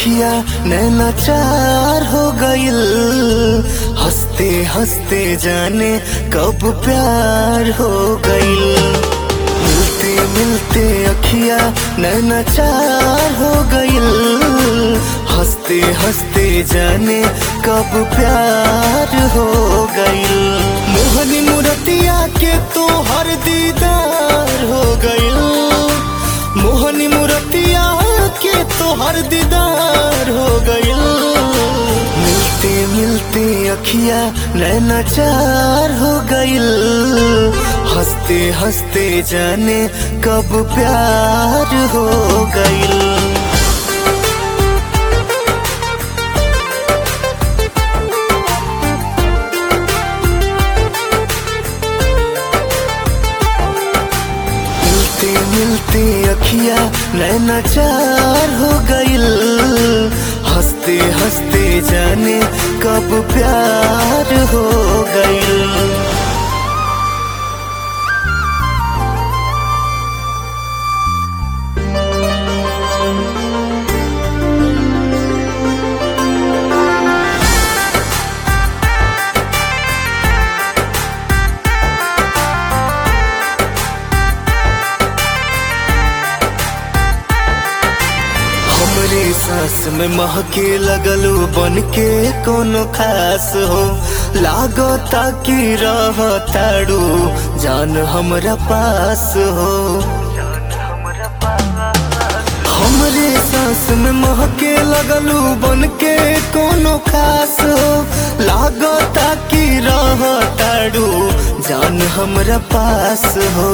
अखिया नैना चार हो गइल हंसते हंसते जाने कब प्यार हो गइल मिलते मिलते अखिया नैना चार हो गइल हंसते हंसते जाने कब प्यार हो गइल मोहनी मुरतिया के तो हर दीदार हो गइल मोहनी मुरतिया के तो हर दीदार हो गइल मिलते मिलते अखिया नैना चार हो गइल हंसते हंसते जाने कब प्यार हो गइल मिलते मिलते अखिया नैना चार हो गइल हंसते हंसते जाने कब प्यार हो गइल हमरे सांस में महके लगलू बन के कोनो खास हो लागो ताकि रह ताड़ू जान हमरा पास हो हमरे सांस में महके लगलू बन के कोनो खास हो लागो ताकि रह ताड़ू जान हमरा पास हो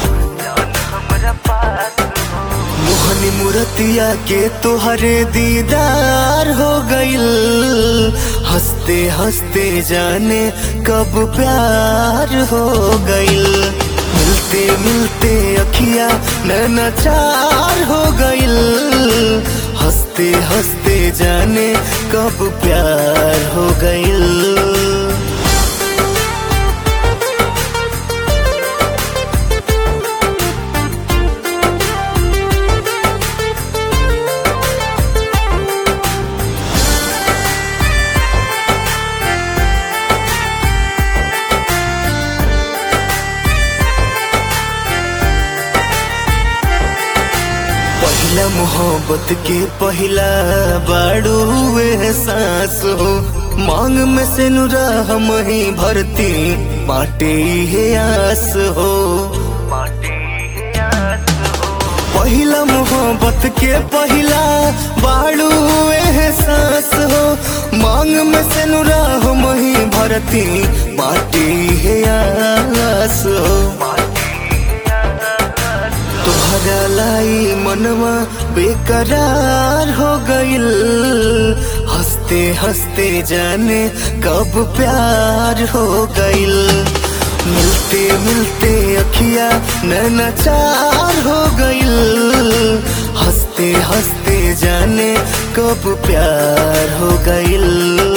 मोहनी मुरतिया के तोहरे दीदार हो गइल हंसते हंसते जाने कब प्यार हो गइल मिलते मिलते अखिया नैना चार हो गइल हंसते हंसते जाने कब प्यार हो गइल पहला मोहब्बत के पहला बाड़ू एहसास हो मांग में से नुरा हम ही भरती बाटे हे आस हो पहला मोहब्बत के पहला बाड़ू एहसास हो मांग में से नुरा हम ही भरती बाटे हे आस हो तोहरा लाई मनवा बेकरार हो गइल हंसते हंसते जाने कब प्यार हो गइल मिलते मिलते अखिया नैना चार हो गइल हंसते हंसते जाने कब प्यार हो गइल